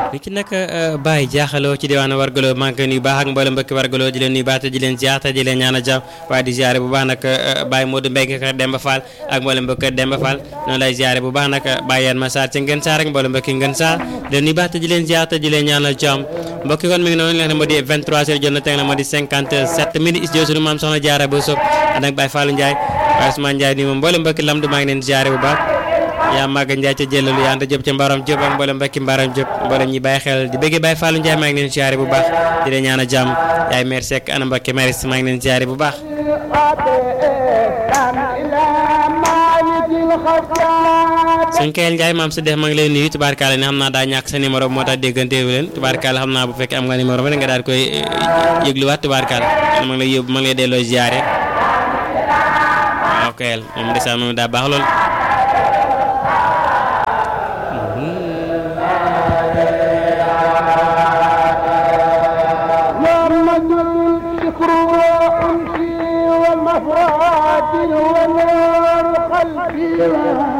ni ki nag Baye jaaxaloo ci diwaanu wargaloo maa ngi koy nuyu baax ak mboolem mbokki wargaloo di leen nuyu baax te di leen ziar te di leen ñaan a jàmm waaye di ziare bu baax nag Baye Modou Mbengue kër Demba Fall ak mboolem mbokki Demba Fall noonu lay ziare bu baax nag Baye Yann Massar ci Ngën Saar ak mboolem mbokki Ngën Saar di leen nuyu baax te di leen ziar te di leen ñaan a jàmm mbokki kon mi ngi noonu li nga xam ne moo di 23 heures jot na teg na moo di 57 minutes studio sunu maam soxna Diarra Bousso ànd ak Baye Fallou Ndiaye Baye Ousmane Ndiaye nii moom mboolem mbokki lamdu maa ngi leen ziare bu baax yaa màgg Ndiaye ca jëlalu yaa anta Diop ca Mbaram Diop ak mboolem mbokki Mbaram Diop mboolem ñi bàyyi xel di bëggee Baye Fallou Ndiaye maa ngi leen ziare bu baax di leen ñaan a jàmm yaay mère Seck ana mbokki maris maa ngi leen ziare bu baax sëñ Kayel Ndiaye maam sa def maa ngi leen nuyu tubaarkaale ne xam naa daa ñàkk sa numéro moo tax déggante wu leen tubaarkaale xam naa bu fekkee am nga numéro ba nga daal koy yëgluwaat tubaarkaale ma ngi lay yóbbu ma ngi lay delloo ziare waaw Kayel moom ndeysaan moom daa baax lool والمفرات ونور قلبي